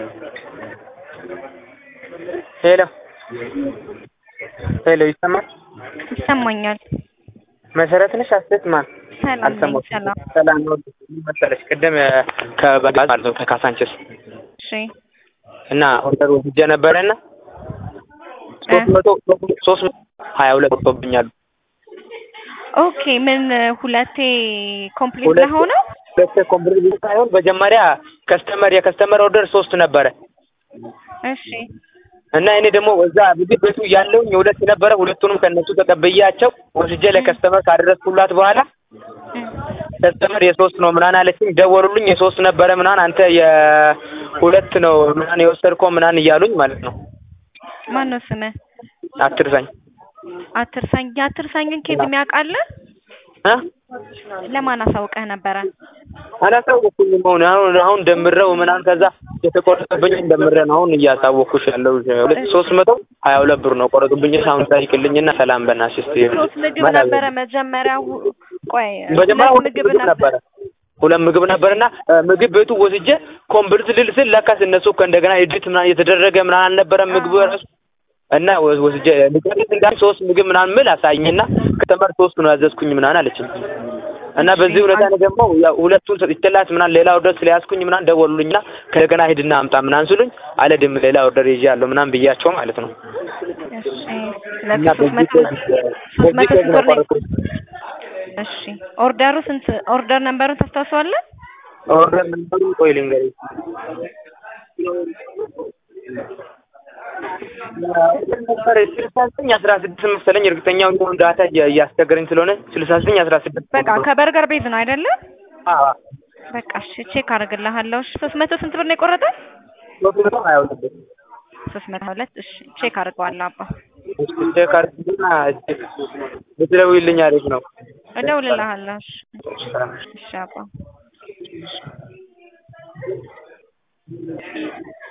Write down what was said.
ሄሎ ሄሎ ይሰማል? ይሰማኛል። መሰረት ነሽ አስተያየት ማን ሰላም ነኝ። አልሰማሁም። ሰላም ሰላም ነው መሰለሽ ቅድም ከባጃጅ ማለት ነው ከካሳንችስ እሺ እና ኦርደር ወስጄ ነበረና ሶስት መቶ ሶስት መቶ ሀያ ሁለት ወጥቶብኛል። ኦኬ ምን ሁለቴ ኮምፕሊት ሁለቴ- ለሆነው ሁለቴ ኮምፕሊት ሳይሆን መጀመሪያ ከስተመር የከስተመር ኦርደር ሶስት ነበረ እሺ እና እኔ ደግሞ እዛ ምግብ ቤቱ ያለውኝ የሁለት ነበረ ሁለቱንም ከእነሱ ተቀብያቸው ወስጄ ለከስተመር ካደረስኩላት በኋላ እም፣ ከስተመር የሶስት ነው ምናምን አለችኝ። ደወሉልኝ የሶስት ነበረ ምናምን አንተ የሁለት ነው ምናምን የወሰድከው ምናምን እያሉኝ ማለት ነው። ማን ነው ስምህ? አትርሳኝ አትርሳኝ። የአትርሳኝን ኬዝ የሚያውቃለህ? እ ለማን አሳውቀህ ነበረ? አላሳወኩኝም። አሁን አሁን አሁን ደምረው ምናምን ከዛ የተቆረጠብኝ ደምረ ነው አሁን እያሳወኩሽ ያለው ሁለት ሶስት መቶ ሀያ ሁለት ብር ነው ቆረጡብኝ። አሁን ጠይቅልኝና ሰላም በእናትሽ እስኪ ሶስት ምግብ ማለት ነበረ መጀመሪያ። ሁ- ቆይ መጀመሪያ ሁለት ሁለት ምግብ ምግብ ነበር። ነበረ ሁለት ምግብ ነበርና እ ምግብ ቤቱ ወስጄ ኮምፕሊት ልል ስል ለካስ እነሱ ከእንደገና ኤዲት ምናምን እየተደረገ ምናምን አልነበረም ምግቡ ራሱ እና ወ- ወስጄ ልጨርስ እንዳል ሶስት ምግብ ምናምን ምል አሳይኝና ከተመር ሶስት ነው ያዘዝኩኝ ምናምን አለችኝ። እና በዚህ ሁኔታ ነው ደግሞ ያው ሁለቱን ሰጥቼላት ምናምን ሌላ ኦርደር ስለያዝኩኝ ምናምን ደወሉልኝና ከእንደገና ሂድና አምጣ ምናምን ስሉኝ አልሄድም ሌላ ኦርደር ይዤአለሁ ምናምን ብያቸው ማለት ነው። እሺ እና ስለዚህ ሶስት መቶ በዚህ ሶስት መቶ በዚህ ስንት ብር ነው? ቆረጥኩኝ። እሺ ኦርደሩ ስንት ኦርደር ነምበሩን ታስታውሰዋለህ? ኦርደር ነበሩ ቆይ ልንገርሽ ነበር ስልሳ ዘጠኝ አስራ ስድስት መሰለኝ እርግጠኛው እንደሆነ ዳታ እያ- እያስቸገረኝ ስለሆነ ስልሳ ዘጠኝ አስራ ስድስት በቃ ከበርገር ቤዝ ነው አይደለም? አዎ በቃ እሺ ቼክ አድርግልሃለሁ። እሺ ሶስት መቶ ስንት ብር ነው የቆረጠ? ሶስት መቶ ሀያ ሁለት ብር ሶስት መቶ ሁለት እሺ ቼክ አድርገዋለሁ አባ እስኪ ቼክ አድርጊና እስኪ ብትደውይልኝ አሪፍ ነው። እደውልልሃለሁ። እሺ እሺ አባ